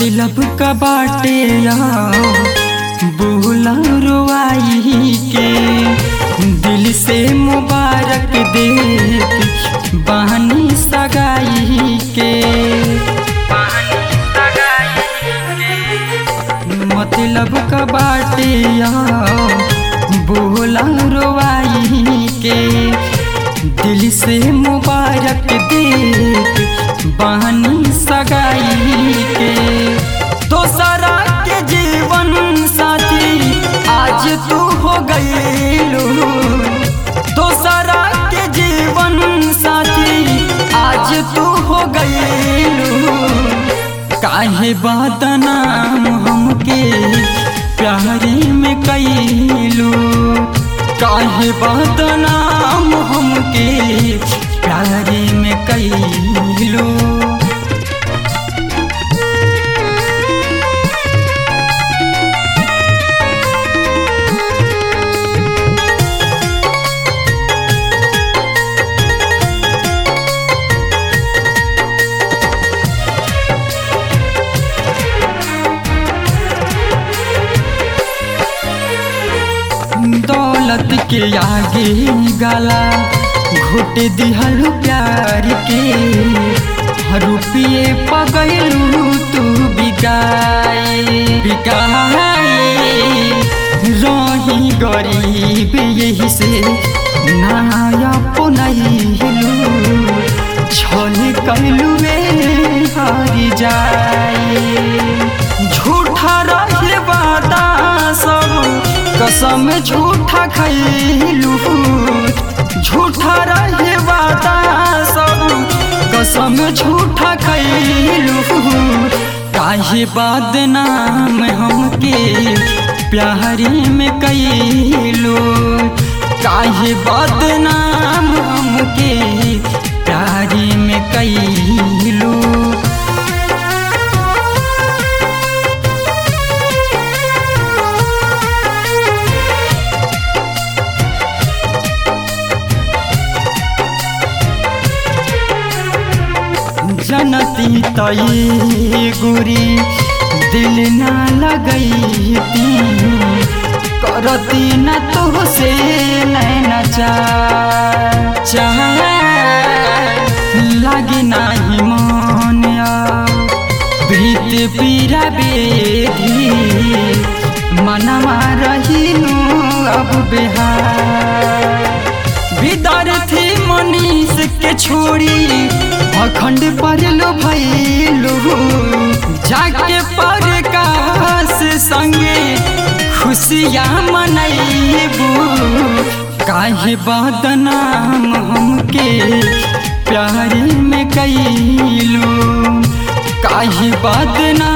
मतलब का बाटे या बोला रुआई के दिल से मुबारक देख बहनी सगाई के मतलब का बाटे या बोला रुआई के दिल से मुबारक देख बहनी सगाई के दोसरा के जीवन साथी आज तू हो गईलू दोसरा के जीवन साथी आज तू हो गईलू काहे बदनाम हमके प्यारी में कैलू काहे बदनाम हमके प्यारी में कैलू दौलत के आगे गला घुट दिहल प्यार के रुपये पगलू तू बिकाए बिकाए रही गरीब यही से नया पुनलू छल कैलू हारी जाए झूठा रहे वादा सब कसम झूठा खैलू झूठा रहे वादा सब कसम झूठा खैलू काहे बदनाम हमके प्यारी में कैलू काहे बदनाम हमके प्यारी में कैलू जनती तई गुरी दिल ना लगई करती न तो से नैना चाह लगी नाही मन प्रीत पीरा बेधी मनवा रहीनु अब बिहार विद्यार्थी मनीष के छोड़ी अखंड पढ़लो भैलू जाके पर काश संगे खुशियाँ मनैबू काहे बदनाम हमके प्यारी में कैलू काहे बदनाम